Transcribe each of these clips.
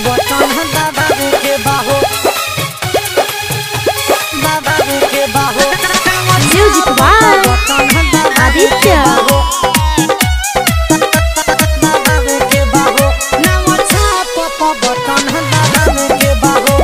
button दबावे के बाहो दबावे के बाहो म्यूजिक बाय बटन दबावे आदित्य दबावे के बाहो नाम छाप प बटन दबावे के बाहो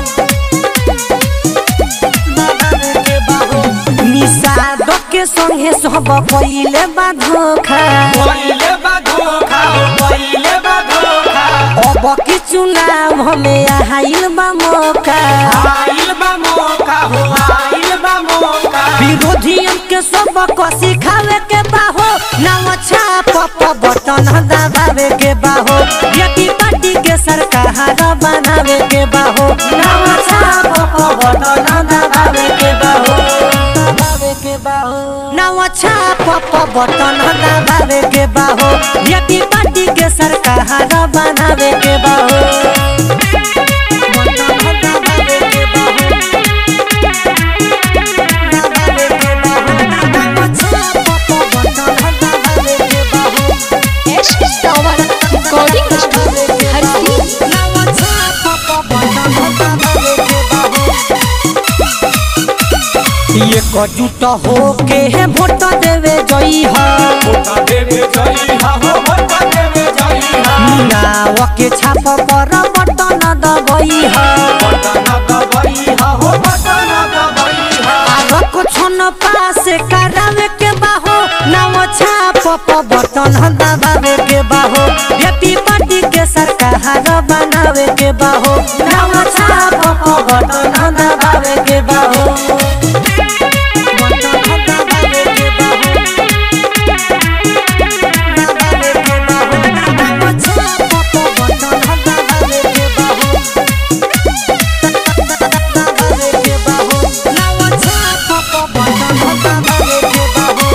दबावे के बाहो निषाद के संगे सब कइले बा धोखा पहिले बा धोखा हो पहिले बा धोखा अब की चुनाव हमें आइल बा मौका आइल बा मौका हो आइल बा मौका विरोधियन के सब को सिखावे के बाहो नाम छाप प बटन दबावे के बाहो यदि पार्टी के सरकार बनावे के बाहो नाम छाप प बटन दबावे के बाहो दबावे के बाहो नाम छाप प बटन दबावे के बाहो यदि पार्टी के सरकार बनावे के बाहो बटन दबावे के बाहो एश टावर रिकॉर्डिंग स्टूडियो हर सीन एकजुट हो के वोट देवे जई हा वोट देवे जई हा हो वोट देवे जई हा नाव के छाप पर बटन दबई हा बटन दबई हा हो बटन दबई हा आग कुछ न पास करावे के बाहो नाव छाप प बटन दबावे के बाहो यदि पार्टी के सरकार बनावे के बाहो नाव छाप प बटन दबावे के बाहो बटन दबावे के बाहो दबावे के बाहो नाव छाप प बटन दबावे के बाहो दबावे के बाहो नाव छाप प बटन दबावे के बाहो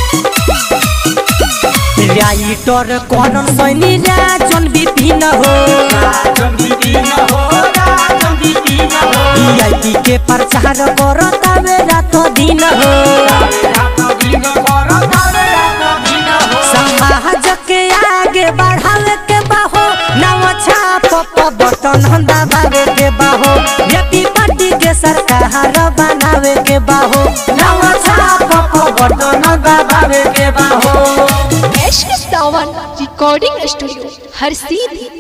राइटर करण सैनी राजन विपिन हो राजन बिपिन हो राजन बिपिन हो वीआईपी के प्रचार करतावे रात दिन हो रात दिन कर तारे रात दिन हो समाज के आगे बढ़ावे के बाहो नव छाप प बटन दबावे के बाहो यदि पार्टी के सरकार बनावे के बाहो नव छाप प बटन दबावे के बाहो एश टावर रिकॉर्डिंग स्टूडियो हर सीधी